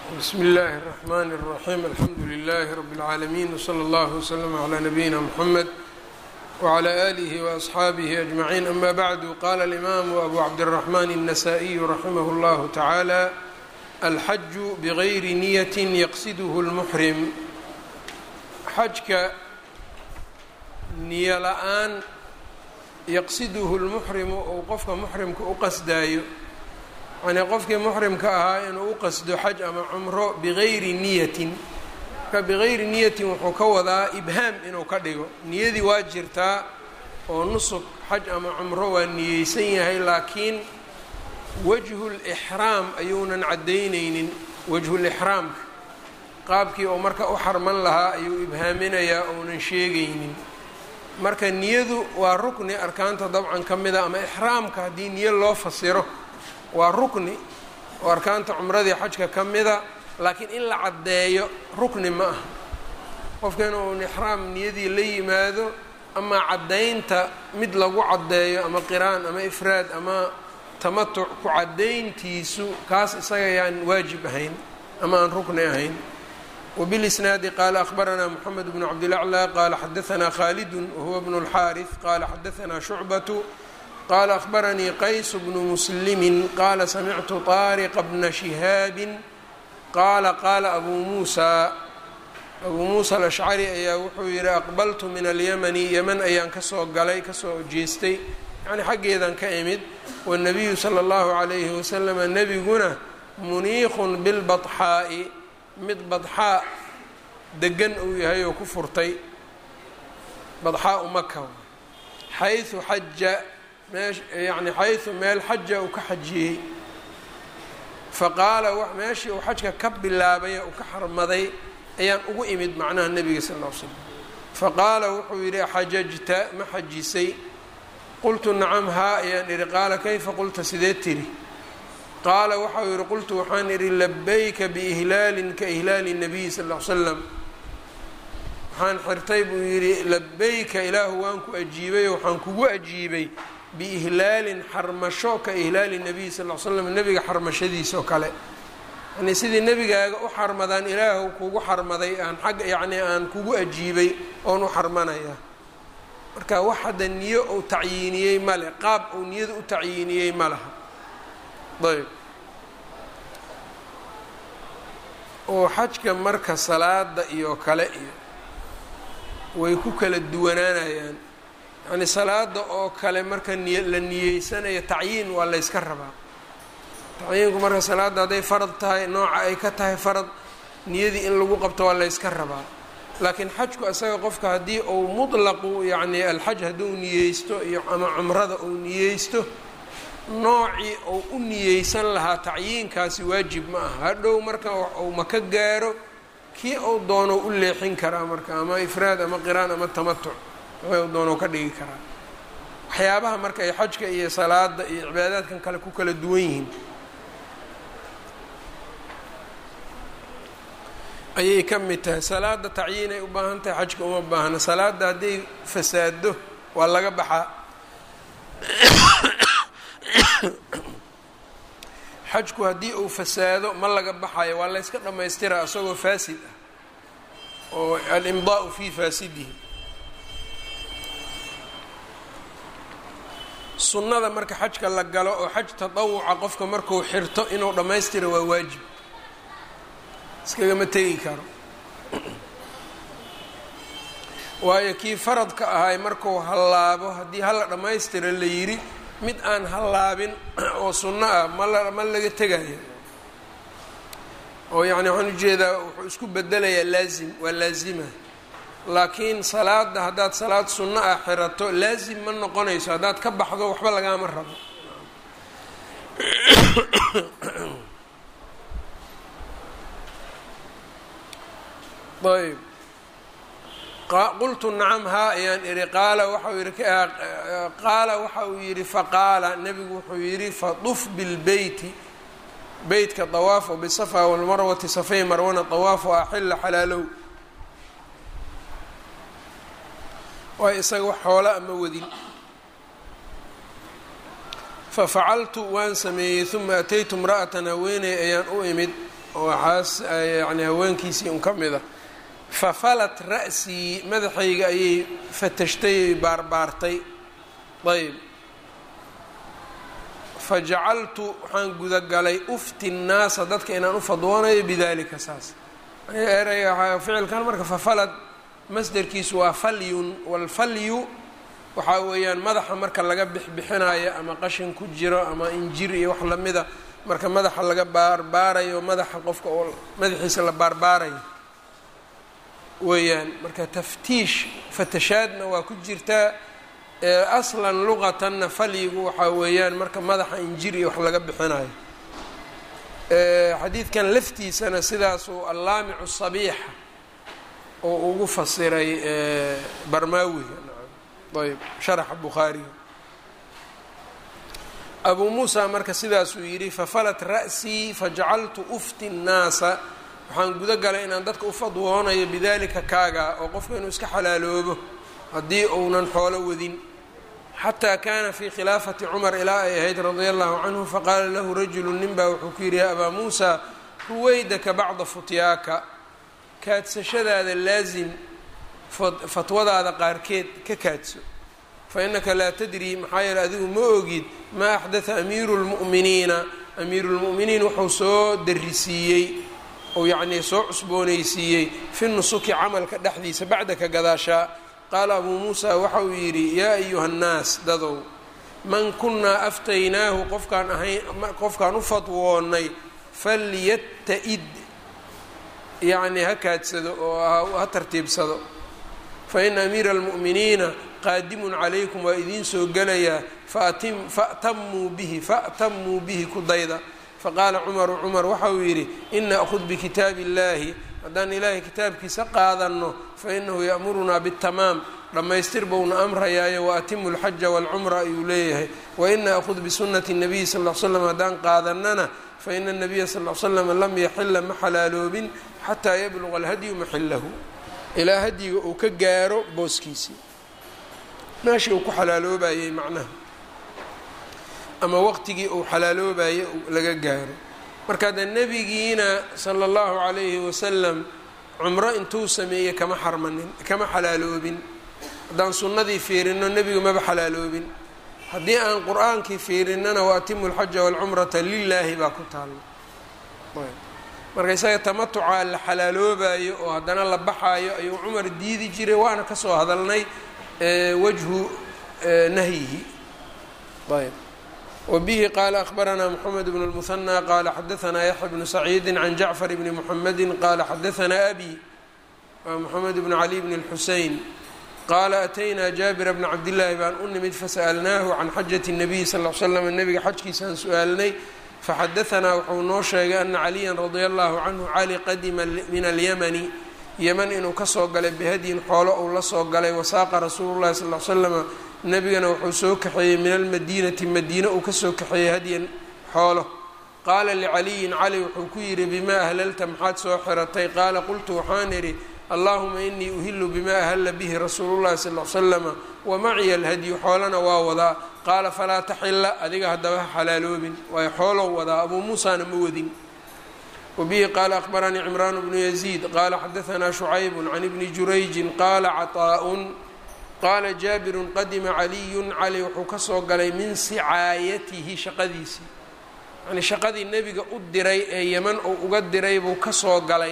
bsmi اllahi الرحmn الرaxيm alxamdu لlh rb العaalمين wslى اllه وslm عlى nabiyina mxamed wعlى آlih وأصxaabih أجmaعين ama bعdu qala الإmam abu cabdالرaحman النasائي raximah اllah taعalى alxaj bغayri niyaة yaqsidh الmxrim xajka niyo la-aan yaqsiduhu اlmuxrimu ou qofka muxrimka u qasdaayo yacnii qofkii muxrimka ahaa inuu u qasdo xaj ama cumro bigayri niyatin marka bigayri niyatin wuxuu ka wadaa ibhaam inuu ka dhigo niyadii waa jirtaa oo nusuk xaj ama cumro waa niyeysan yahay laakiin wajhulixraam ayuunan caddaynaynin wajhulixraamka qaabkii oo marka u xarman lahaa ayuu ibhaaminayaa ounan sheegaynin marka niyadu waa rukni arkaanta dabcan ka mida ama ixraamka haddii niyo loo fasiro waa rukni oo arkaanta cumradii xajka ka mida laakiin in la caddeeyo rukni ma aha qofka inuu ixraam niyadii la yimaado ama caddaynta mid lagu caddeeyo ama qiraan ama ifraad ama tamatuc ku caddayntiisu kaas isaga yaan waajib ahayn ama aan rukni ahayn wbilisnaadi qaala akhbaranaa moxamed bnu cabdilaclى qaala xadaanaa khaalidun wahuwa bnu اlxaariث qaala xadaanaa shucbatu qala akhbaranii qays bnu muslimi qaala samictu طaariqa bna shihaabi qaala qaala abuu muusa abuu muusa alashcari ayaa wuxuu yihi aqbaltu min alyamani yeman ayaan kasoo galay kasoo jeestay yani xaggeedan ka imid wاnabiyu salى اllahu عalayhi waslama nebiguna muniiqun bilbaطxaa'i mid badxaa degan uu yahay oo ku furtay badxaa u maka xayثu xaja meesh yacni xaysu meel xaja uu ka xajiyey faqaala meeshii uu xajka ka bilaabay uu ka xarmaday ayaan ugu imid macnaha nebiga sal ll ly slam faqaala wuxuu yidhi xajajta ma xajisay qultu nacam haa ayaan idhi qaala kayfa qulta sidee tiri qaala waxau yidhi qultu waxaan idhi labayka biihlaalin ka ihlaali nabiyi sal ll ly slam waxaan xirtay buu yidhi labayka ilaahu waan ku ajiibay oo waxaan kugu ajiibay biihlaalin xarmasho ka ihlaali nabiy sal l slam nebiga xarmashadiisa oo kale yani sidii nebigaaga u xarmadaan ilaahu kugu xarmaday aan xagga yacnii aan kugu ajiibay oon u xarmanaya marka wax hadda niyo uu tacyiiniyey male qaab uu niyada u tacyiiniyey ma laha ayb oo xajka marka salaada iyo kale iyo way ku kala duwanaanayaan yani salaada oo kale marka niy la niyeysanayo tacyiin waa layska rabaa tacyiinku marka salaadda hadday farad tahay nooca ay ka tahay farad niyadii in lagu qabto waa layska rabaa laakiin xajku isaga qofka haddii uu mutlaqu yacni alxaj hadduu niyeysto iyo ama cumrada uu niyeysto noocii uu u niyeysan lahaa tacyiinkaasi waajib ma aha hadhow marka uu maka gaaro kii uu doono u leexin karaa marka ama ifraad ama qiraan ama tamatuc doono ka dhigi karaa waxyaabaha marka ay xajka iyo salaada iyo cibaadaadkan kale ku kala duwan yihiin ayay ka mid tahay salaada tacyiin ay u baahan tahay xajka uma baahna salaada hadday fasaado waa laga baxaa xajku haddii uu fasaado ma laga baxayo waa layska dhammaystiraa isagoo faasid ah oo alimdaau fii faasidihi sunnada marka xajka la galo oo xaj tatawuca qofka markuu xirto inuu dhammaystiro waa waajib iskagama tegi karo waayo kii faradka ahay markuu hallaabo haddii hala dhammaystiro la yidhi mid aan hallaabin oo sunno ah mala ma laga tegayo oo yacni waxaan ujeedaa wuxuu isku bedelayaa laazim waa laazima laakiin salaada haddaad salaad sunno ah xirato laazim ma noqonayso haddaad ka baxdo waxba lagaama rabo ayb qultu nacam haa ayaan idhi qaala waxau yihi qaala waxa uu yidhi faqaala nebigu wuxuu yidhi faduf bilbeyti beytka dawaaf o bisafa walmarwati safay marwana dawaafu axila xalaalow waa isaga wax xoola ama wadin fafacaltu waan sameeyey uma ataytu imra'atan haweeney ayaan u imid oo xaas yani haweenkiisii un ka mid a fafalat ra'sii madaxayga ayay fatashtay ay baarbaartay ayb fajacaltu waxaan gudagalay ufti nnaasa dadka inaan u fadwoonayo bidalika saas ereyga ficilkan marka fafalad masderkiisu waa falyun walfalyu waxaa weeyaan madaxa marka laga bixbixinayo ama qashin ku jiro ama injir iyo wax lamida marka madaxa laga baarbaarayo madaxa qofka oo madaxiisa la baarbaarayo weeyaan marka taftiish fatashaadna waa ku jirtaa aslan luqatanna falyigu waxaa weeyaan marka madaxa injir iyo wax laga bixinayo xadiidkan laftiisana sidaasuu allaamicu sabiixa oo ugu fasiray barmaawiga ayb sharaxa bukhaariga abuu muusa marka sidaasuu yidhi fafalat ra'sii fajacaltu ufti nnaasa waxaan guda galay inaan dadka u fadwoonayo bidalika kaaga oo qofka inuu iska xalaaloobo haddii uunan xoolo wadin xataa kaana fii khilaafati cumar ilaa ay ahayd radia allahu canhu faqaala lahu rajulu nin baa wuxuu ku yidhi ya abaa muusa ruwaydaka bacda futyaaka kaadsashadaada laasim fatwadaada qaarkeed ka kaadso fa innaka laa tadri maxaa yeele adigu ma ogid maa axdatha amiiru lmu'miniina amiiru lmu'miniin wuxuu soo darisiiyey ou yacnii soo cusboonaysiiyey fi nusuki camalka dhexdiisa bacdaka gadaashaa qaala abuu muusa waxa uu yidhi yaa ayuha annaas dadow man kunnaa aftaynaahu qofkaan ahayn qofkaan u fadwoonnay falyata-id yacnii ha kaadsado oo ha tartiibsado fa ina amiira almu'miniina qaadimun calaykum waa idiin soo gelayaa faatim fa'tamuu bihi fa'tamuu bihi ku dayda faqaala cumaru cumar waxa uu yidhi ina akhud bikitaabi illaahi haddaan ilaahay kitaabkiisa qaadanno fa inahu ya'murunaa bitamaam dhammaystir bouna amrayaayo wa atimu lxaja waalcumra ayuu leeyahay wa ina akhud bisunnati nabiyi sal l slam haddaan qaadannana fa ina nabiya sal l slam lam yaxila ma xalaaloobin xataa yabluqa alhadyu maxilahu ilaa hadyiga uu ka gaaro booskiisii meeshii uu ku xalaaloobayey macnaha ama waqtigii uu xalaaloobaye laga gaaro marka de nebigiina sala allahu calayhi wasalam cumro intuu sameeyey kama xarmanin kama xalaaloobin haddaan sunnadii fiirino nebigu maba xalaaloobin haddii aan qur-aankii fiirinnana wa atimu alxaja waalcumrata lilaahi baa ku taalla marka isaga tamatucaa la xalaaloobayo oo haddana la baxaayo ayuu cumar diidi jiray waana kasoo hadalnay wajhu nahyihi ayb wbihi qaala akhbaranaa mxamed bn اlmuhanى qaala xadaanaa yaxya bnu saciidi can jacfar bni muxamedi qaala xadaanaa abi waa moxamed bn cali bn اlxusein qaala ataynaa jaabira bna cabdillaahi baan u nimid fasa'alnaahu can xajati الnabiy sal l slam nebiga xajkiisaan su-aalnay faxadaanaa wuxuu noo sheegay ana caliya radia allahu canhu cali qadima min alyamani yeman inuu kasoo galay bihadyin xoolo uu la soo galay wasaaqa rasuulu llahi sal l slama nebigana wuxuu soo kaxeeyey min almadiinati madiine uu kasoo kaxeeyey hadyan xoolo qaala licaliyin cali wuxuu ku yidhi bimaa ahlalta maxaad soo xiratay qaala qultu waxaan idhi allahuma inii uhilu bimaa ahalla bihi rasuulu llahi sal l slama wa maciya alhadyu xoolana waa wadaa qaala falaa taxila adiga haddaba ha xalaaloobin waayo xoolow wadaa abuu muusaana ma wadin wabihi qaala akhbaranii cimraan bnu yaziid qaala xadaanaa shucaybun can ibni jurayjin qaala caطaa'un qaala jaabirun qadima caliyun cali wuxuu kasoo galay min sicaayatihi shaqadiisii yacnii shaqadii nebiga u diray ee yeman uu uga diray buu kasoo galay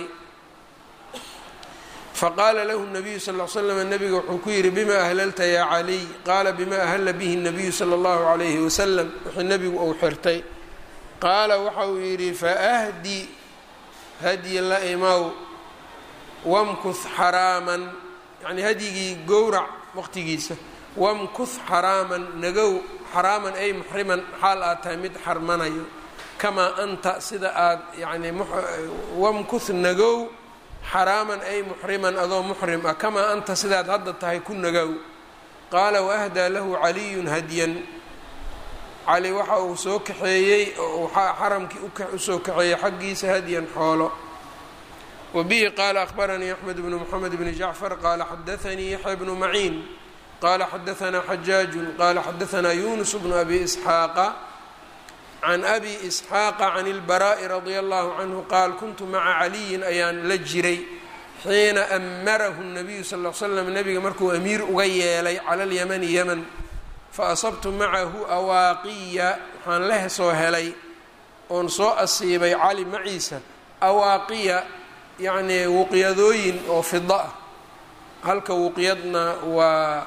faqaala lahu nabiyu sal l slam nebiga wuxuu ku yidhi bima ahlalta yaa caliy qaala bima ahalla bihi nabiyu sala allahu calayhi wasalam wixii nebigu uu xirtay qaala waxa uu yidhi faahdi hadyi la imaw wamkuth xaraaman yacnii hadyigii gowrac waqtigiisa wamkuth xaraaman nagow xaraaman ay muxriman xaal aad tahay mid xarmanayo kamaa anta sida aad yacnii wamkuth nagow xaraaman ay muxriman adoo muxrim ah kamaa anta sidaad hadda tahay ku nagow qaala waahdaa lahu caliyun hadyan cali waxa uu soo kaxeeyey oo xaramkii usoo kaxeeyey xaggiisa hadyan xoolo wbihi qaala akhbaranii axmed bnu mxamed bni jacfar qaala xadaanii yaxya bnu maciin qaala xadaanaa xajaaju qaala xadaanaa yunus bnu abi isxaaqa can abi isxaaqa can اlbaraa'i radia allahu canhu qaal kuntu maca caliyin ayaan la jiray xiina amarahu nabiyu sal l slam nabiga markuu amiir uga yeelay cala alyamani yeman faasabtu macahu awaaqiya waxaan la soo helay oon soo asiibay cali maciisa awaaqiya yacnii wuqyadooyin oo fida ah halka wuqyadna waa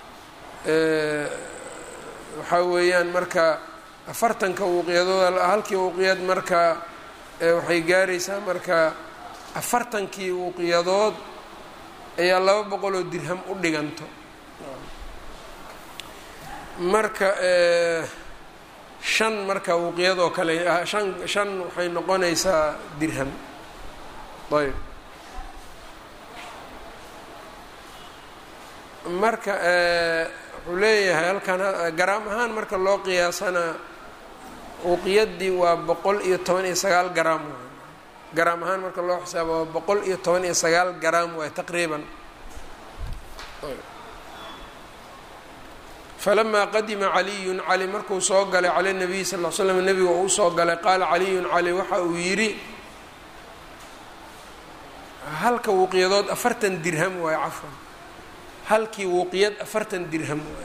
waxaa weeyaan marka afartanka wuqyadood halkii wuqyad marka waxay gaaraysaa marka afartankii wuqyadood ayaa laba boqoloo dirham u dhiganto marka shan marka wuqyadoo kale shan shan waxay noqonaysaa dirham ayb marka wuxuu leeyahay halkan garaam ahaan marka loo qiyaasana uqiyadii waa boqol iyo toban iyo sagaal garaam waay garaam ahaan marka loo xisaabo waa boqol iyo toban iyo sagaal garaam waay taqriiban falamaa qadima caliyun cali markuu soo galay cala nabiy sal l slam nebiga uu usoo galay qaala caliyun cali waxa uu yidhi halka wuqyadood afartan dirham waay cafwan halkii wuqyad afartan dirham waay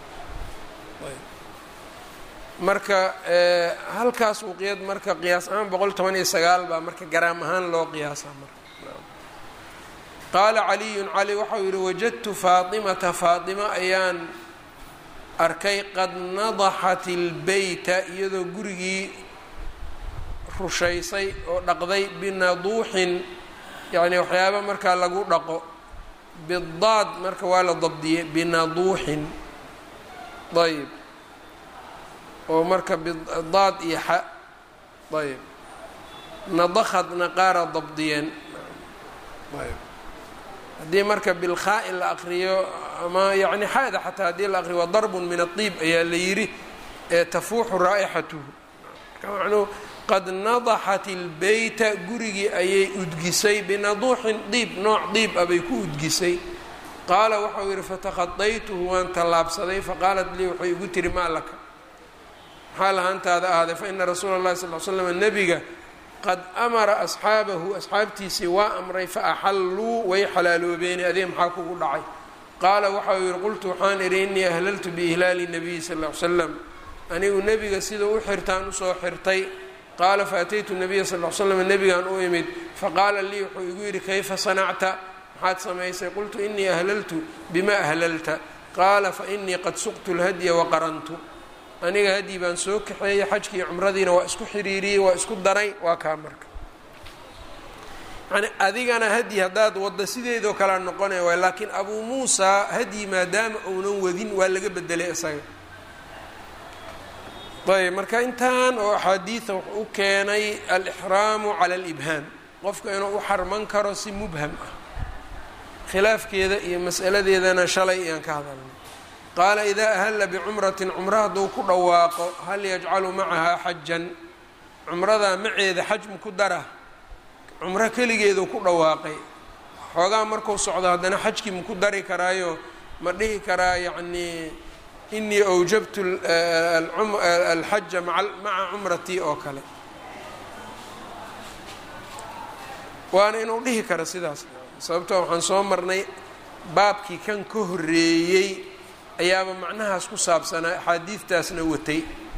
marka halkaas wuqyad marka qiyaas ahaan boqol toban iyo sagaal baa marka garaam ahaan loo qiyaasaa marka qaala caliyun cali waxau yihi wajadtu faatimata faatima ayaan arkay qad nadaxat ilbeyta iyadoo gurigii rushaysay oo dhaqday binaduuxin yacni waxyaaba markaa lagu dhaqo bidaad marka waa la dabdiyey binaduuxin ayb oo marka bidaad iyo xa ayb nadakadna qaara dabdiyeen ayb haddii marka bilkhaa'i la aqriyo ama yacni xaada xataa haddii la aqriyo waa darbun min adiib ayaa la yidhi ee tafuuxu raa'ixatuhu marka macnuhu qad nadaxat ilbeyta gurigii ayay udgisay binaduuxin diib nooc diib ah bay ku udgisay qaala waxau yidhi fatakadaytuhu waan tallaabsaday faqaalat lii waxay igu tiri maa laka maxaa lahaantaada ahday fa ina rasuula اllahi sal l slam nebiga qad amara asxaabahu asxaabtiisii waa amray fa axalluu way xalaaloobeeni adee maxaa kugu dhacay qaala waxau yihi qultu waxaan idhi innii ahlaltu biihlaali nabiyi sal l l slam anigu nebiga sida u xirtaan usoo xirtay qaala faataytu nabiya sal l slam nebigaan u imid faqaala lii wuxuu igu yidhi kayfa sanacta maxaad samaysay qultu innii ahlaltu bima ahlalta qaala fa innii qad suqtu lhadya waqarantu aniga hadyi baan soo kaxeeyey xajkii cumradiina waa isku xiriiriyey waa isku daray waa kaa marka yani adigana hadyi haddaad wadda sideedoo kalea noqonaya waay laakiin abuu muusaa hadyi maadaama uunan wadin waa laga bedelay isaga ayb marka intan oo axaadiida wuxuu u keenay alixraamu cala alibhaam qofka inuu u xarman karo si mubham ah khilaafkeeda iyo mas'aladeedana shalay ayaan ka hadalnay qaala idaa ahalla bicumratin cumro hadduu ku dhawaaqo hal yajcalu macahaa xajan cumradaa maceeda xaj maku dara cumro keligeedu ku dhawaaqay xoogaa markuu socdo haddana xajkii maku dari karaayo ma dhihi karaa yacnii inii awjabtu alxaja maca cumratii oo kale waana inuu dhihi karo sidaas sababtoo waxaan soo marnay baabkii kan ka horreeyey ayaaba macnahaas ku saabsanaa axaadiidtaasna watay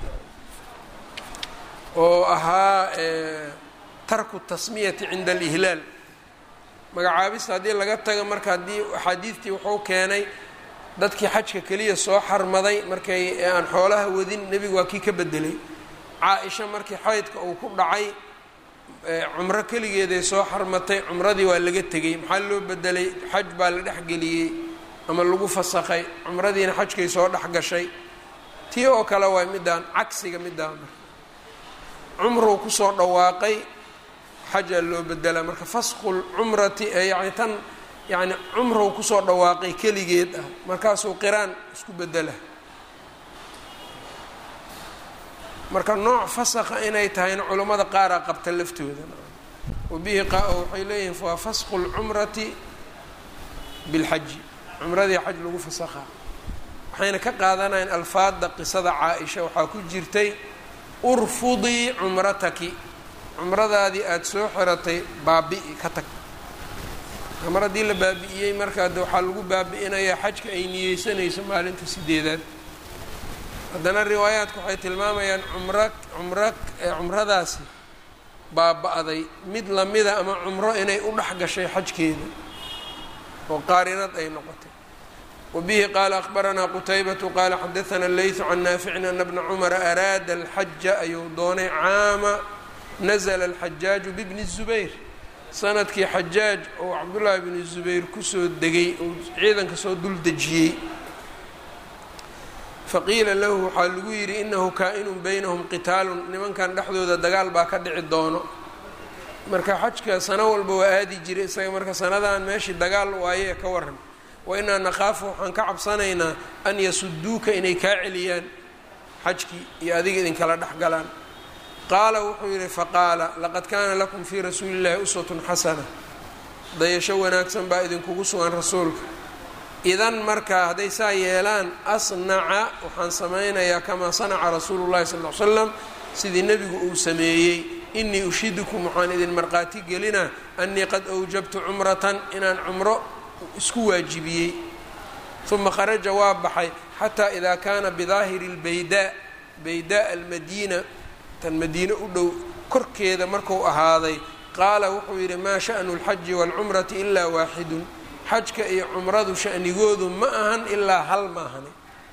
oo ahaa tarku tasmiyati cinda alihlaal magacaabista haddii laga tago marka haddii axaadiidtii wuxuu keenay dadkii xajka keliya soo xarmaday markay aan xoolaha wadin nebigu waa kii ka bedelay caa-isha markii xaydka uu ku dhacay cumro keligeeday soo xarmatay cumradii waa laga tegey maxaa loo bedelay xaj baa la dhexgeliyey ama lagu fasakhay cumradiina xajkay soo dhex gashay tii oo kale waay midaan cagsiga midaan marka cumruu kusoo dhawaaqay xajaa loo bedelaa marka fasqul cumrati yani tan yani cumruu kusoo dhawaaqay keligeed ah markaasuu qiraan isku bedela marka nooc fasakha inay tahayna culammada qaaraa qabta laftooda wabihi waxay leeyihiin waa fasqu lcumrati bilxaji cumradii xaj lagu fasakhaa waxayna ka qaadanayaan alfaada qisada caa-isha waxaa ku jirtay urfudii cumrataki cumradaadii aada soo xiratay baabi'i ka tag mar haddii la baabi'iyey markaa de waxaa lagu baabi'inayaa xajka ay niyeysanayso maalinta sideedaad haddana riwaayaadku waxay tilmaamayaan cumra cumra cumradaasi baaba-day mid lamida ama cumro inay u dhex gashay xajkeeda oo qaarinad ay noqotay wabihi qaala akhbaranaa qutaybatu qaala xadaana leytu can naaficin ana bna cumara araada alxaja ayuu doonay caama nazla alxajaaju bibni zubayr sanadkii xajaaj oo cabdullaahi bni zubayr kusoo degay oo ciidanka soo dul dejiyey faqiila lahu waxaa lagu yidhi inahu kaa-inun baynahum qitaalun nimankan dhexdooda dagaal baa ka dhici doono marka xajka sano walba waa aadi jiray isaga marka sanadan meeshii dagaal waaye ka waran wa inaa naqaafu waxaan ka cabsanaynaa an yasuduuka inay kaa celiyaan xajkii iyo adiga idinkala dhex galaan qaala wuxuu yidhi faqaala laqad kaana lakum fii rasuuli llahi uswatun xasana dayasho wanaagsan baa idinkugu sugan rasuulka idan markaa hadday saa yeelaan asnaca waxaan samaynayaa kamaa sanaca rasuulu llahi sal l slam sidii nebigu uu sameeyey inii ushidukum waxaan idin markhaati gelinaa annii qad awjabtu cumratan inaan cumro isku waajibiyey uma kharaja waa baxay xataa idaa kaana bidaahiri lbaydaa baydaa almadiina tan madiine u dhow korkeeda marku ahaaday qaala wuxuu yidhi maa sha'nu اlxaji wاlcumrati ilaa waaxidun xajka iyo cumradu sha'nigoodu ma ahan ilaa hal ma ahani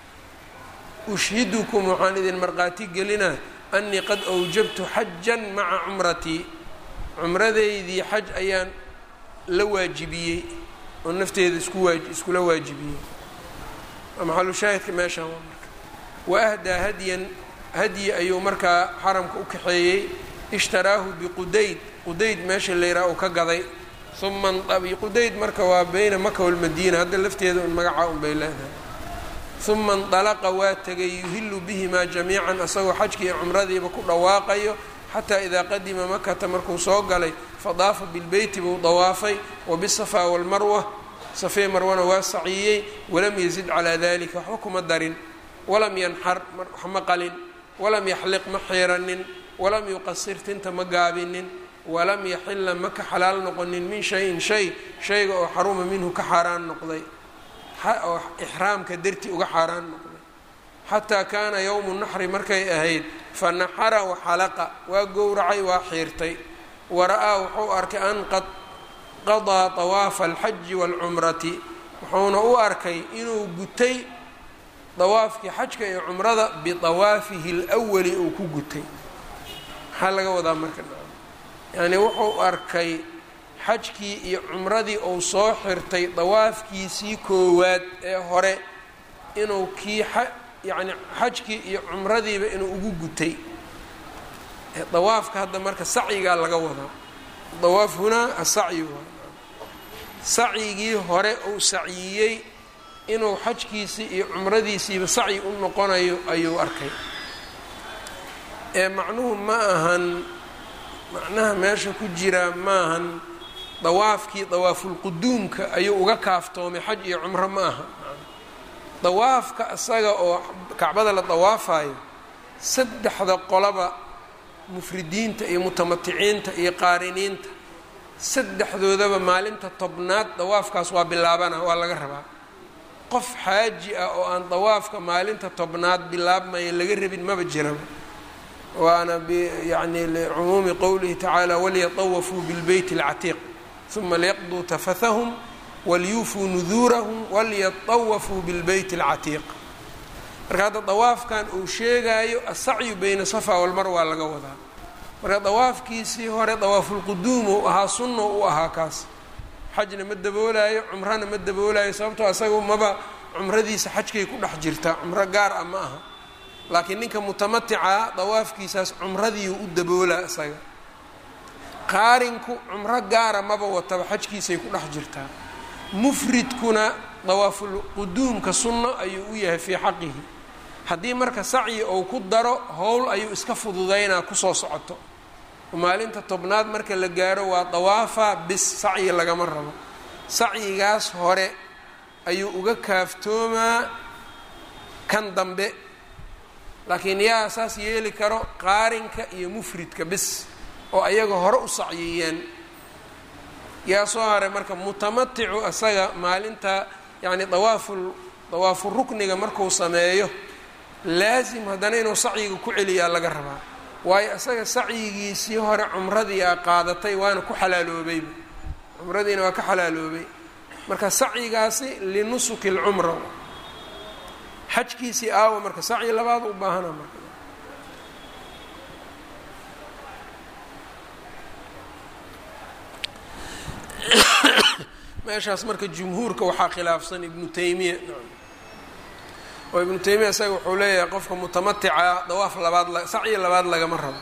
ushhidukum waxaan idin markhaati gelinaa annii qad awjabtu xajan maca cumratii cumradeydii xaj ayaan la waajibiyey oo nafteeda isku waa iskula waajibiyey maxalu shaahidka meeshaan waa marka wa ahdaa hadyan hadyi ayuu markaa xaramka u kaxeeyey ishtaraahu biqudayd qudayd meesha layraa uu ka gaday uma qudayd marka waa beyna maka walmadiina hadda lafteeda un magacaa un bay leedahay uma indalaqa waa tegay yuhilu bihimaa jamiican asagoo xajkii iyo cumradiiba ku dhawaaqayo xataa idaa qadima makata markuu soo galay fadaafa bilbeyti buu dawaafay wabisafaa walmarwa safee marwana waa saciiyey walam yazid calaa dalika waxba kuma darin walam yanxar wax ma qalin walam yaxliq ma xiiranin walam yuqasir tinta ma gaabinin walam yaxila ma ka xalaal noqonin min shayin shay shayga oo xaruma minhu ka xaaraan noqday oo ixraamka darti uga xaaraan noqday xataa kaana yowmu naxri markay ahayd fa naxara waxalaqa waa gowracay waa xiirtay wara-aa wuxuu arkay an qad qadaa طawaafa alxaji wاlcumrati wuxuuna u arkay inuu gutay dawaafkii xajka iyo cumrada biطawaafihi اlأwali uu ku gutay maxaa laga wadaa marka yacni wuxuu arkay xajkii iyo cumradii uu soo xirtay dawaafkiisii koowaad ee hore inuu kii yacni xajkii iyo cumradiiba inuu ugu gutay dawaafka hadda marka sacyigaa laga wadaa dawaaf hunaa asacyi waa sacyigii hore uu sacyiyey inuu xajkiisii iyo cumradiisiiba sacyi u noqonayo ayuu arkay ee macnuhu ma ahan macnaha meesha ku jiraa maahan dawaafkii dawaafulquduumka ayuu uga kaaftoomay xaj iyo cumro ma aha dawaafka isaga oo kacbada la dawaafayo saddexda qolaba mufridiinta iyo mutamaticiinta iyo qaariniinta saddexdoodaba maalinta tobnaad dawaafkaas waa bilaabana waa laga rabaa qof xaaji ah oo aan dawaafka maalinta tobnaad bilaabmaya laga rabin maba jiraba waana yani licumuumi qowlihi tacaala walyatawafuu bilbeyt اlcatiiq uma liyaqduu tafathahum walyuufuu nuduurahum walyatawafuu bilbeyt اlcatiiq marka hadda dawaafkan uu sheegaayo asacyu beyna safa walmar waa laga wadaa marka dawaafkiisii hore dawaafulquduum uu ahaa sunno u ahaa kaas xajna ma daboolaayo cumrana ma daboolaayo sababtoo isaga maba cumradiisa xajkay ku dhex jirtaa cumro gaar ah ma aha laakiin ninka mutamatica dawaafkiisaas cumradiiu u daboolaa isaga qaarinku cumro gaara maba wataba xajkiisay ku dhex jirtaa mufridkuna dawaafulquduumka sunno ayuu u yahay fii xaqihi haddii marka sacyi ou ku daro howl ayuu iska fududaynaa kusoo socoto maalinta tobnaad marka la gaaro waa dawaafa bis sacyi lagama rabo sacyigaas hore ayuu uga kaaftoomaa kan dambe laakiin yaa saas yeeli karo qaarinka iyo mufridka bis oo ayaga hore u sacyiyeen yaa soo haray marka mutamaticu asaga maalinta yacni dawaaful dawaafu rukniga markuu sameeyo laasim haddana inuu sacyiga ku celiyaa laga rabaa waayo isaga sacyigiisii hore cumradii a qaadatay waana ku xalaaloobayba cumradiina waa ka xalaaloobay marka sacyigaasi linusuki lcumra xajkiisii aawa marka sacyi labaad u baahana marka meeshaas marka jumhuurka waxaa khilaafsan ibnu taymiya oo ibnu taymiya isaga wuxuu leeyahay qofka mutamatica dawaaf labaad sacyi labaad lagama rabo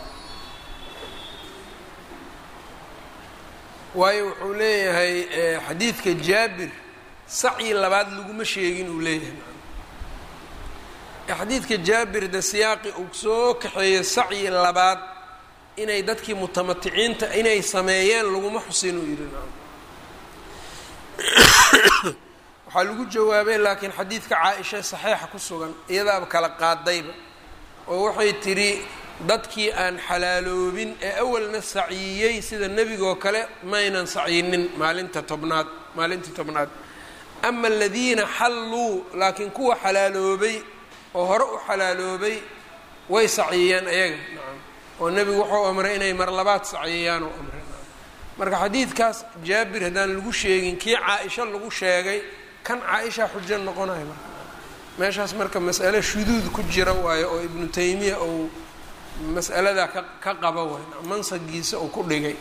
waayo wuxuu leeyahay xadiidka jaabir sacyi labaad laguma sheegin uu leeyahay xadiidka jaabir de siyaaqi uu soo kaxeeyo sacyi labaad inay dadkii mutamaticiinta inay sameeyeen laguma xusin uu yidhi waxaa lagu jawaabay laakiin xadiidka caa-isha saxiixa ku sugan iyadaaba kala qaadayba oo waxay tidhi dadkii aan xalaaloobin ee awalna sacyiyey sida nebigoo kale maynan sacyinin maalinta tobnaad maalintii tobnaad ama aladiina xalluu laakiin kuwa xalaaloobay oo hore u xalaaloobay way saciyeen ayaga nacam oo nebigu wuxuu amray inay mar labaad saciyiyaan oo amray marka xadiidkaas jaabir haddaan lagu sheegin kii caa-isha lagu sheegay kan caa-isha xujo noqonayo marka meeshaas marka mas'ale shuduud ku jira waayo oo ibnu taymiya uu mas'aladaa ka ka qaba waay mansagiisa uu ku dhigay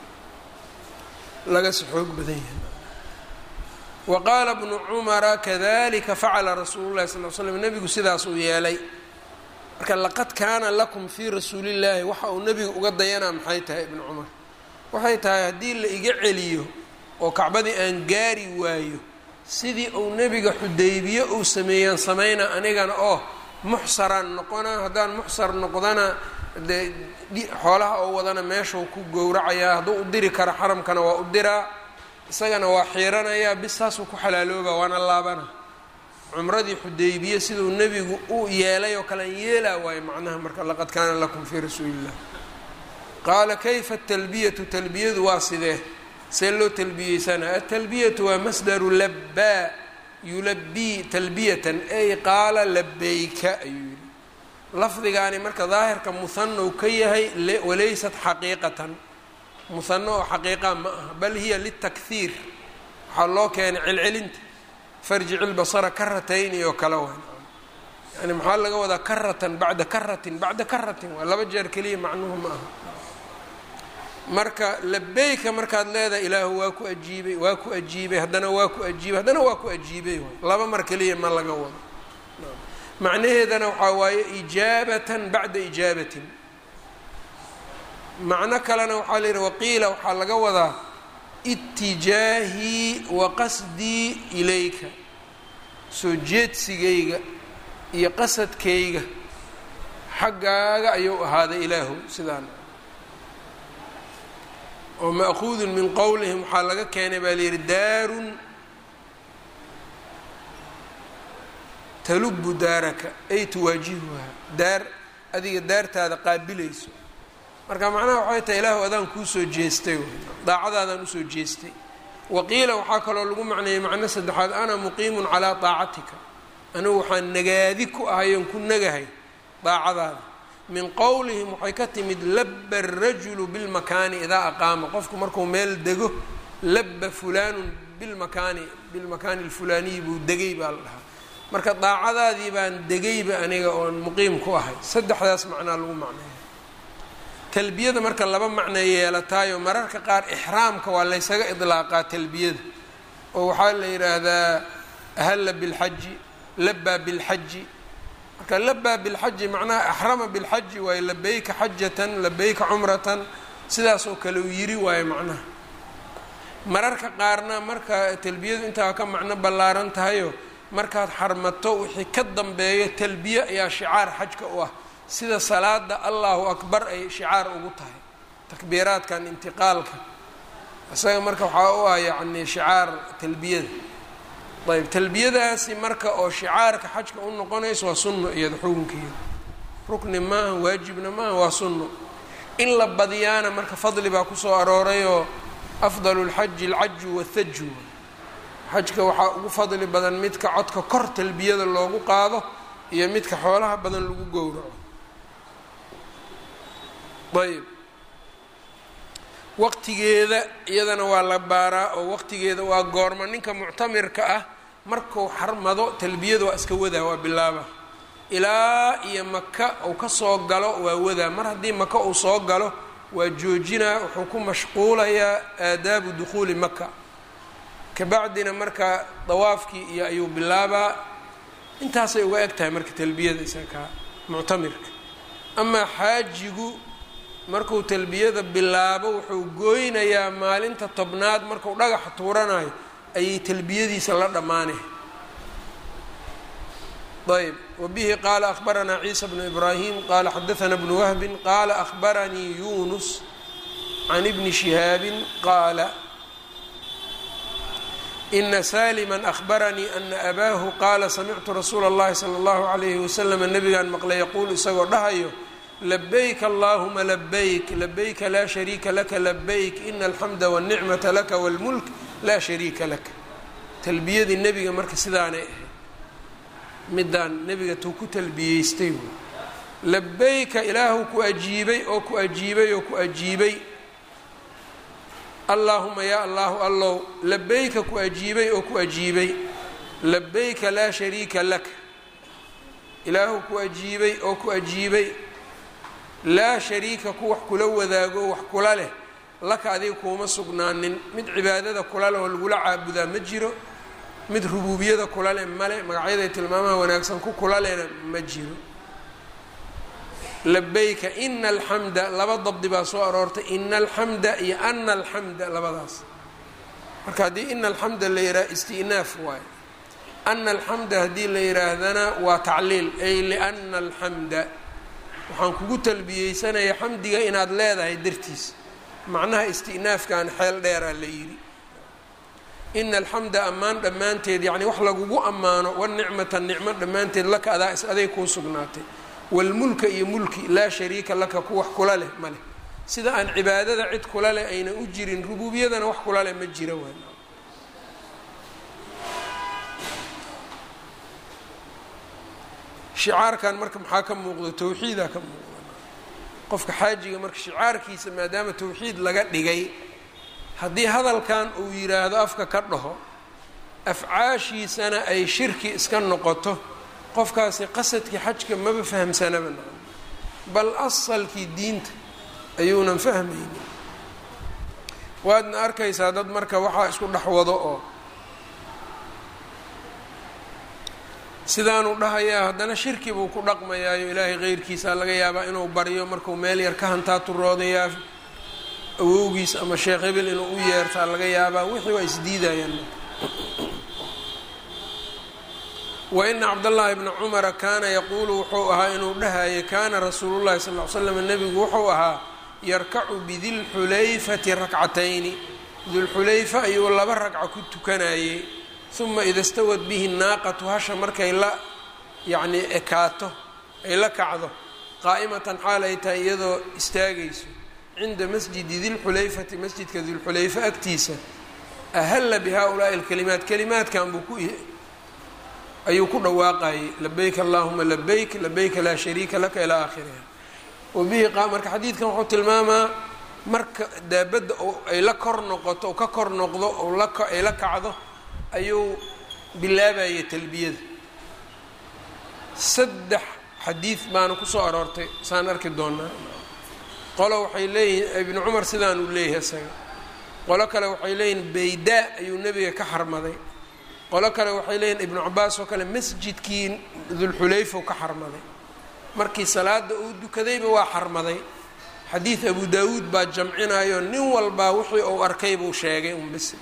lagasi xoog badan yahay wa qaala bnu cumara kadalika facala rasuulu llahi sal l slam nebigu sidaas uu yeelay marka laqad kaana lakum fii rasuulillaahi waxa uu nebigu uga dayanaa maxay tahay ibnu cumar waxay tahay haddii la iga celiyo oo kacbadii aan gaari waayo sidii uu nebiga xudaybiye uu sameeyaan samayna anigana oo muxsaraan noqonaa haddaan muxsar noqdana dee xoolaha oo wadana meeshuu ku gowracayaa hadduu u diri karo xaramkana waa u diraa isagana waa xiiranayaa bis saasuu ku xalaalooba waana laabana cumradii xudaybiye siduu nebigu u yeelay oo kalean yeelaa waayo macnaha marka laqad kaana lakum fii rasuulillah qaala kayfa atalbiyatu talbiyadu waa sidee see loo talbiyeysanaa atalbiyatu waa masdaru labbaa yulabii talbiyatan ay qaala labayka ayuu yihi lafdigaani marka daahirka muhanow ka yahay walaysat xaqiiqatan muhano oo xaqiiqa ma aha bal hiya litakhiir waxaa loo keenay celcelinta farjic ilbasara karatayni oo kale wa yani maxaa laga wadaa karatan bacda karatin bacda karatin waa laba jeer keliya macnuhu ma aha marka labeyka markaad leedahay ilaahu waa ku ajiibay waa ku ajiibay haddana waa ku ajiibay haddana waa ku ajiibay laba mar keliya ma laga wado macnaheedana waxaa waaye ijaabatan bacda ijaabatin macno kalena waxaa la yidhi waqiila waxaa laga wadaa itijaahii wa qasdii ilayka soo jeedsigayga iyo qasadkayga xaggaaga ayuu ahaaday ilaahu sidaan oo ma'kuudun min qowlihim waxaa laga keenay baa la yidhi daarun talubu daaraka ay tuwaajihuha daar adiga daartaada qaabilayso marka macnaha waxay tahay ilaahu adaan kuusoo jeestay daacadaadaan usoo jeestay waqiila waxaa kaloo lagu macneeyey macno saddexaad ana muqiimun calaa daacatika anigu waxaan nagaadi ku ahayoon ku nagahay daacadaada min qowlihim waxay ka timid labba arajulu bilmakaani idaa aqaama qofku markuu meel dego labba fulaanun bilmakaani bilmakaani alfulaaniyi buu degay baa la dhahaa marka daacadaadii baan degayba aniga oon muqiim ku ahay saddexdaas macnaa lagu macneeya talbiyada marka laba macnay yeelataayo mararka qaar ixraamka waa laysaga idlaaqaa talbiyada oo waxaa la yidhaahdaa ahalla bilxaji labbaa bilxaji marka labaa bilxaji macnaha axrama bilxaji waayo labayka xajatan labayka cumratan sidaasoo kale uu yiri waayo macnaha mararka qaarna marka talbiyadu intaa ka macno ballaaran tahayo markaad xarmato wixii ka dambeeyo talbiye ayaa shicaar xajka u ah sida salaada allahu akbar ay shicaar ugu tahay takbiiraadkan intiqaalka isaga marka waxaa u ah yacni shicaar talbiyada ayb talbiyadaasi marka oo shicaarka xajka u noqonayso waa sunno iyada xukunkeeda rukni maaha waajibna maaha waa sunno in la badiyaana marka fadli baa kusoo aroorayoo afdalu lxaji alcaju wathaju xajka waxaa ugu fadli badan midka codka kor talbiyada loogu qaado iyo midka xoolaha badan lagu gowraco ayb waqtigeeda iyadana waa la baaraa oo waqtigeeda waa goorma ninka muctamirka ah marku xarmado talbiyada waa iska wadaa waa bilaaba ilaa iyo maka uu ka soo galo waa wadaa mar haddii maka uu soo galo waa joojinaa wuxuu ku mashquulayaa aadaabu dukhuuli maka kabacdina marka dawaafkii iyo ayuu bilaabaa intaasay uga eg tahay marka talbiyada isakaa muctamirka amaa xaajigu markuu talbiyada bilaabo wuxuu gooynayaa maalinta tobnaad markuu dhagaxa tuuranayo ayay talbiyadiisa la dhammaanay ayb wbihi qaala akhbaranaa ciisa bnu ibraahim qaala xadaana bnu wahbin qaala akhbaranii yunus can ibni shihaabin qaala ina salima akhbaranii ana abaahu qaala samictu rasuula اllahi salى اllahu alayhi waslama nabigaan maqlay yaquul isagoo dhahayo labayk allahuma labayk labayka laa shariika laka labayk ina alxamda wاlnicmata laka wاlmulk laa shariika laka talbiyadii nebiga marka sidaanay ahayd midaan nebiga tuu ku talbiyeystay wy labayka ilaahu ku ajiibay oo ku ajiibay oo ku ajiibay allaahuma yaa allahu allow labayka ku ajiibay oo ku ajiibay labayka laa shariika laka ilaahu ku ajiibay oo ku ajiibay laa shariika ku wax kula wadaago wax kula leh laka adiga kuuma sugnaanin mid cibaadada kula leh oo lagula caabudaa ma jiro mid rubuubiyada kula leh male magacyaday tilmaamaha wanaagsan ku kula lehna ma jiro labayka ina alxamda laba dabdi baa soo aroortay ina alxamda iyo ana alxamda labadaas marka haddii ina alxamda la yidhaha isti'naaf waayo ana alxamda haddii la yidhaahdana waa tacliil ay liana alxamda waxaan kugu talbiyeysanaya xamdiga inaad leedahay dartiis macnaha isti'naafkan xeel dheeraa la yidhi ina alxamda ammaan dhammaanteed yacni wax lagugu ammaano wanicmata nicmo dhammaanteed laka adaa is aday kuu sugnaatay waalmulka iyo mulki laa shariika laka ku wax kula leh ma leh sida aan cibaadada cid kula leh ayna u jirin rubuubiyadana wax kula leh ma jira waan shicaarkan marka maxaa ka muuqda tawxiidaa ka muuqda qofka xaajiga marka shicaarkiisa maadaama tawxiid laga dhigay haddii hadalkan uu yidhaahdo afka ka dhaho afcaashiisana ay shirki iska noqoto qofkaasi qasadkii xajka maba fahamsanaba nacam bal asalkii diinta ayuunan fahmaynin waadna arkaysaa dad marka waxaa isku dhex wado oo sidaanuu dhahayaa haddana shirki buu ku dhaqmayaayo ilaahay keyrkiisaa laga yaabaa inuu baryo markuu meel yar ka hantaa turoodayaa awowgiis ama sheekh hebel inuu u yeertaa laga yaabaa wixii waa isdiidayaan wa ina cabdallaahi bna cumara kaana yaquulu wuxuu ahaa inuu dhahayay kaana rasuulu llahi sal l slam nebigu wuxuu ahaa yarkacu bidilxulayfati rakcatayni dulxulayfa ayuu laba ragca ku tukanayey uma ida stawad bihi naaqatu hasha markay la yacnii ekaato ay la kacdo qaa'imatan xaal ay tahay iyadoo istaagayso cinda masjidi dilxulayfati masjidka dilxulayfa agtiisa ahalla bi haa-ulaa'i alkalimaat kalimaadkan buu ku ayuu ku dhawaaqayay labayk allahuma labayk labayka laa shariika laka ilaa aakhiriha wabihi marka xadiidkan wuxuu tilmaamaa marka daabadda ay la kor noqoto o ka kor noqdo oo ay la kacdo ayuu bilaabayay talbiyada saddex xadiid baana kusoo aroortay saan arki doonaa qolo waxay leeyihiin ibnu cumar sidaan uu leeyahay isaga qolo kale waxay leeyihin baydaa ayuu nebiga ka xarmaday qolo kale waxay leeyihin ibnu cabaas oo kale masjidkii dulxulayfau ka xarmaday markii salaada uu dukadayba waa xarmaday xadiid abu daawuud baa jamcinayo nin walbaa wixii uu arkay buu sheegay un bis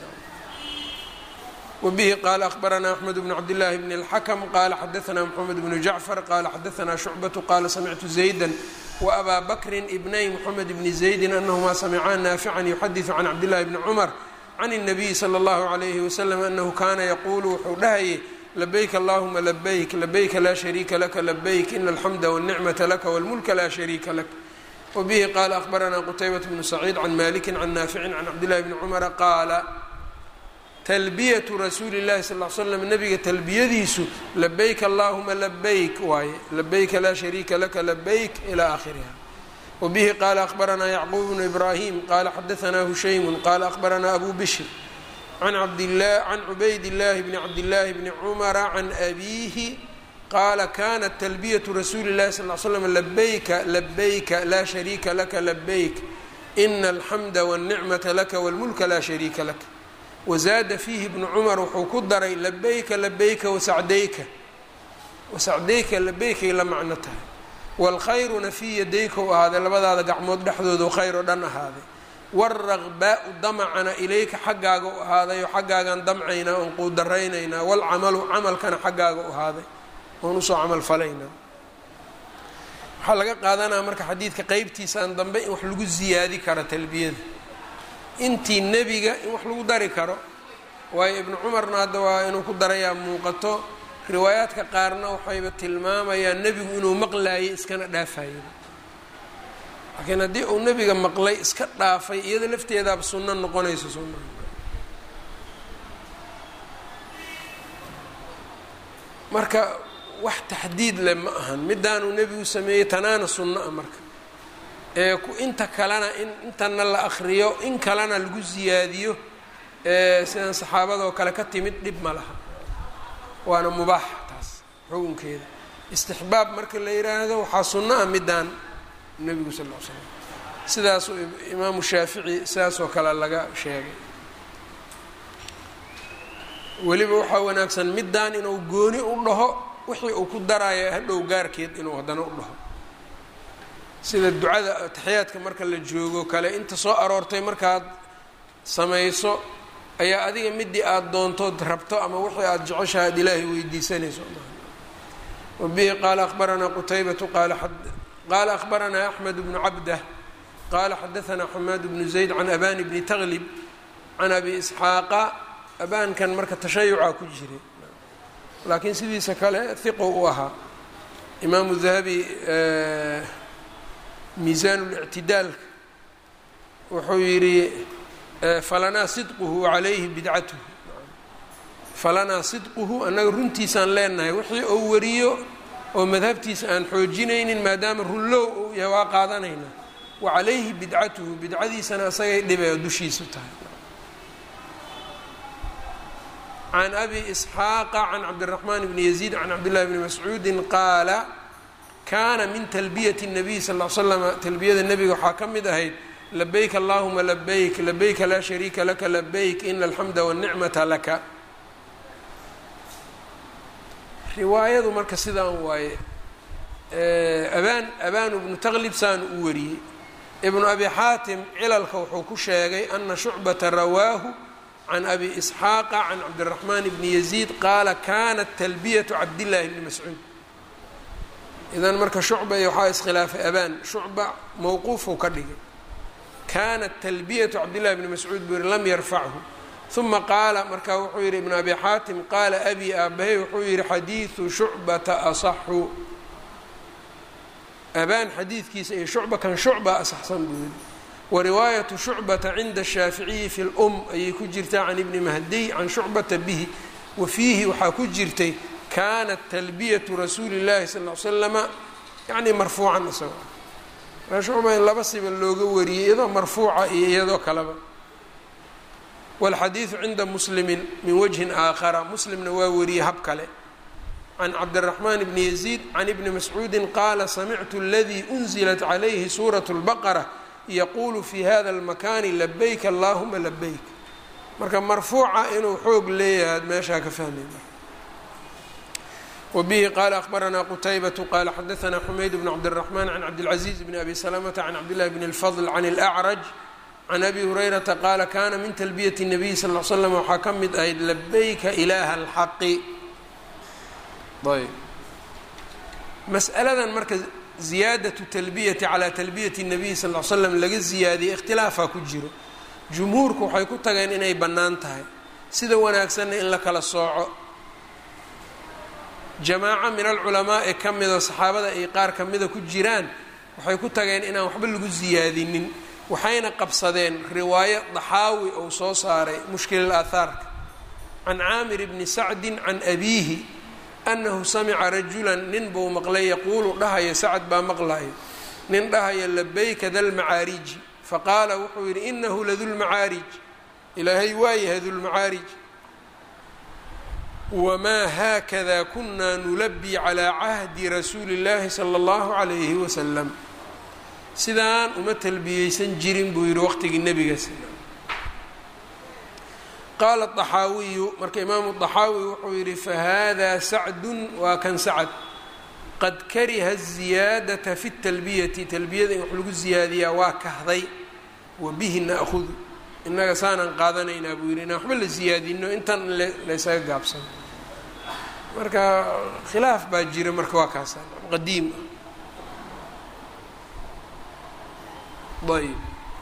wbihi qaala akhbaranaa axmed bn cabdillaahi bn اlxakm qaala xadaanaa mxamed bnu jacfar qaala xadaanaa shucbatu qaala samictu zayda waabaa bakrin ibnay mxamed bni zaydin anahumaa samicaa naafican yuxadiثu can cabdillahi bni cumar can الnabiyi slى اllahu عalayhi waslm anahu kaana yaquulu wuxuu dhahayay labayk allahuma labayk labayka laa shariika laka labayk ina alxamda wاlnicmata laka wاlmulka laa shariika lak wbihi qaala akhbaranaa qutaybat bnu saciid can maliki can naaficin can cabdillahi bni cumara qaala talbiyatu rasuuli llahi sal l slam nabiga talbiyadiisu labayk allahuma labayk waaye labayka laa shariika laka labayk ila akhiriha wbihi qaala akhbaranaa yacquub bnu ibrahim qaala xadaanaa hushaymu qaala akhbaranaa abu bishr can can cubayd llahi bni cabdillaahi bni cumara can abiihi qaala kanat talbiyatu rasuuli llahi sal l slam labayka labayka laa shariika laka labayk ina alxamda wاlnicmata laka wاlmulka laa shariika lak wazaada fiihi bnu cumar wuxuu ku daray labayka labayka wasacdayka wasacdayka labaykay la macno tahay wاlkhayruna fii yadayka u ahaaday labadaada gacmood dhexdoodu khayr oo dhan ahaaday wاlragbaau damacana ilayka xaggaaga u ahaaday oo xaggaagaan damcaynaa oon quudaraynaynaa wاlcamalu camalkana xaggaaga u ahaaday oon usoo camal falaynaa waxaa laga qaadanaya marka xadiidka qeybtiisaan dambe in wax lagu ziyaadi karo talbiyada intii nebiga in wax lagu dari karo waayo ibnu cumarna hadda waa inuu ku darayaa muuqato riwaayaadka qaarna waxayba tilmaamayaan nebigu inuu maqlaayay iskana dhaafayay laakiin haddii uu nebiga maqlay iska dhaafay iyada lafteedaaba sunno noqonayso sunna marka wax taxdiid leh ma ahan midaanuu nebigu sameeyey tanaana sunno ah marka ee inta kalena in intana la akriyo in kalena lagu siyaadiyo sidan saxaabadoo kale ka timid dhib ma laha waana mubaax taas xukunkeeda istixbaab marka la yidhaahdo waxaa sunno ah midaan nebigu sal l slam sidaasuu imaamu shaafici sidaasoo kale laga sheegay weliba waxaa wanaagsan midaan inuu gooni u dhaho wixii uu ku daraayo hadhow gaarkeed inuu haddana u dhaho sida ducada taxiyaadka marka la joogo kale inta soo aroortay markaad samayso ayaa adiga midii aada doontood rabto ama wixii aada jeceshaha ad ilaahay weydiisanayso wabihi qaala akhbaranaa qutaybatu qaala akhbaranaa axmed bnu cabdah qaala xadaanaa xamaad bnu zayd can abani bni taglib can abi isxaaqa abaankan marka tashayucaa ku jiray laakiin sidiisa kale hiqo u ahaa imaamu dahabi miisaan اlictidaalka wuxuu yidhi falanaa sidquhu calayhi bidcatuhu falanaa sidquhu annaga runtiisaan leenahay wixii uu wariyo oo madhabtiisa aan xoojinaynin maadaama runlow uu yahay waa qaadanaynaa wa calayhi bidcatuhu bidcadiisana asagay dhibee dushiisu tahay can abi isxaaqa can cabdiraxmaan bni yaziid can cabdillahi bni mascuudin qaala kaana min talbiyati الnabiy sal l slama talbiyada nebiga waxaa ka mid ahayd labayk allahuma labayk labayka laa shariika laka labayk ina alxamda wاlnicmata laka riwaayadu marka sidaan waaye abaan abaanu bnu taklib saanu u wariyey ibnu abi xaatim cilalka wuxuu ku sheegay ana shucbata rawaahu can abi isxaaqa can cabdiraxmaan bni yaziid qaala kanat talbiyatu cabdillahi bni mascuud idan marka shucba iyo waxaa iskhilaafay abaan shucba mowquufuu ka dhigay kanat talbiyatu cabdillahi bni mascuud buu yihi lam yarfachu uma qaala markaa wuxuu yihi ibn abi xaatim qaala abi aabahay wuxuu yihi xadiidu shucbata asaxu abaan xadiidkiisa iyo shucba kan shucba asaxsan buu yihi wariwaayatu shucbata cinda shaaficiyi fi lum ayay ku jirtaa can ibni mahdiy can shucbata bihi wa fiihi waxaa ku jirtay kanat talbiyatu rasuuli llahi sal l slama yani marfuucan isagoo shucba in laba siba looga wariyey iyadoo marfuuca iyo iyadoo kaleba wاlxadiidu cinda muslimi min wajhin aakhara muslimna waa wariyey hab kale can cabdiraxmaan bni yaziid can ibni mascuudi qaala samictu aladii unzilat calayhi suuraة اlbaqara yaqulu fi hada اlmakani labayk allahuma labayk marka marfuuca inuu xoog leeyahay meeshaa ka fahmay wbihi qala akhbaranaa qutaybatu qala xadaanaa xumayd bn cabdالraxman can cabdilcaziiz bni abi salamata can cabdillahi bn اlfadl can اlأcraj can abi hurayrata qaala kana min talbiyati الnabiy sal l slam waxaa ka mid ahayd labayka ilaha اlxaqi ayb mas'aladan marka ziyaadatu talbiyati calaa talbiyati الnabiy sal l slam laga ziyaadiyey ikhtilaafaa ku jiro jumhuurku waxay ku tageen inay bannaan tahay sida wanaagsanna in la kala sooco jamaaco min alculamaa ee ka mida saxaabada ay qaar ka mida ku jiraan waxay ku tageen inaan waxba lagu siyaadinin waxayna qabsadeen riwaayo daxaawi ou soo saaray mushkilal aathaarka can caamir bni sacdin can abiihi annahu samica rajulan nin buu maqlay yaquulu dhahaya sacad baa maqlayo nin dhahaya labayka dalmacaariji faqaala wuxuu yidhi inahu ladulmacaarij ilaahay waa yahay dulmacaarij wamaa haakada kunaa nulabii calaa cahdi rasuuli اllaahi sala اllahu calayhi wasalam sidaan uma talbiyeysan jirin buu yidhi waqtigii nebiga qaala طaxaawiyu marka imaamu طaxaawi wuxuu yidhi fahada sacdun waa kan sacd qad kariha الziyaadaةa fi اtalbiyati talbiyada in wax lagu ziyaadiyaa waa kahday wa bihi na'hudu innaga saanaan qaadanaynaa buu yidhi inaan waxba la ziyaadino intan laysaga gaabsano marka khilaaf baa jira marka waa kaasa qadiim ah ayb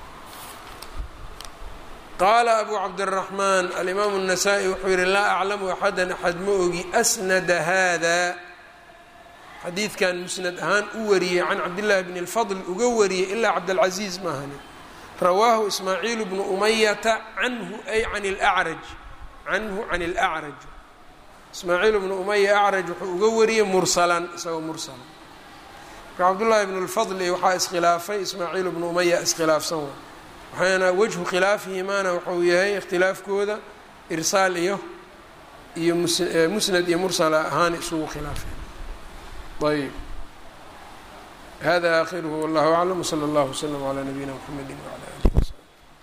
qaala abu cabdالraxmaan alimaamu الnasaa-i wuxuu yihi laa aclamu axadan axad ma ogi asnada hada xadiidkan musnad ahaan u wariyey can cabdillaahi bni اlfadl uga wariyey ilaa cabdاlcaziiz maahani rawaahu ismaaciil bnu umayata canhu ay can اlأcraj canhu can اlأcraj ismaaciil bnu umaya acraj wuxuu uga wariyey mursalan isagoo mursala marka cabdullaahi bnu اlfadl waxaa iskhilaafay ismaaciil bnu umaya iskhilaafsan wa waxaana wajhu khilaafihimaana wuxuu yahay ikhtilaafkooda irsaal iyo iyo musnad iyo mursala ahaan isugu khilaafeen ayb hada akhiruhu wallahu aclam wslى اllah wslm عlى nabiyina mxamedi wعlى